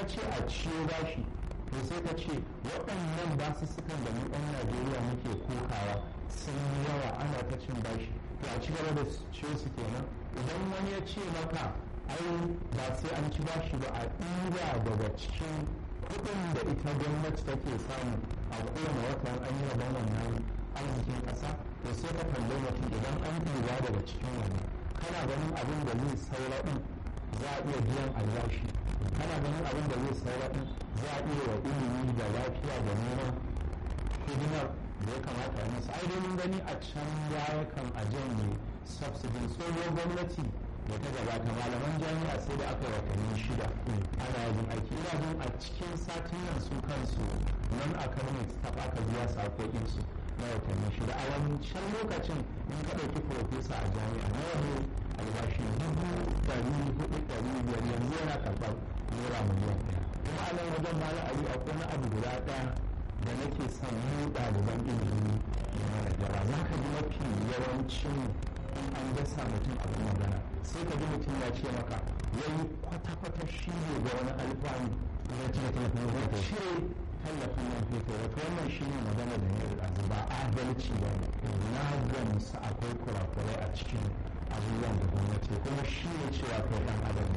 ce a ciyo bashi to sai ka ce waɗannan basussukan da mu ɗan najeriya muke kokawa sun yi yawa ana ta cin bashi to a ci gaba da ciyo su kenan idan wani ya ce maka ai ba sai an ci bashi ba a ɗira daga cikin kuɗin da ita gwamnati take samu a kowane wata an yi rabon wannan arzikin ƙasa to sai ka tambayi mutum idan an ɗira daga cikin wani kana ganin abin da zai saura ɗin za a iya biyan albashi kana ganin abin da zai saura ɗin za a iya wa ilimi da lafiya da neman hidimar da ya kamata a musu ai mun gani a can baya kan a janye subsidin tsohon gwamnati da ta gabata malaman jami'a sai da aka watanni shida ana yin aiki ina jin a cikin satin nan su kansu nan academic staff aka biya sakokin su na watanni shida a wancan lokacin in ka ɗauki profesa a jami'a nawa ne albashi dubu ɗari hudu ɗari biyar yanzu yana karɓar naira miliyan ɗaya kuma a nan wajen mala ali akwai wani abu guda ɗaya da nake son mu ɗaliban ilimi da mana jara za ka ji mafi yawancin in an dasa mutum abin magana sai ka ji mutum ya ce maka yayi kwata-kwata shi ne ga wani alfanu ya cire tallafin man fetur cire tallafin man fetur wato wannan shi ne magana da ne da ba adalci ba ne na gamsu akwai kurakurai a cikin abubuwan da gwamnati kuma shi ne cewa kai ɗan adam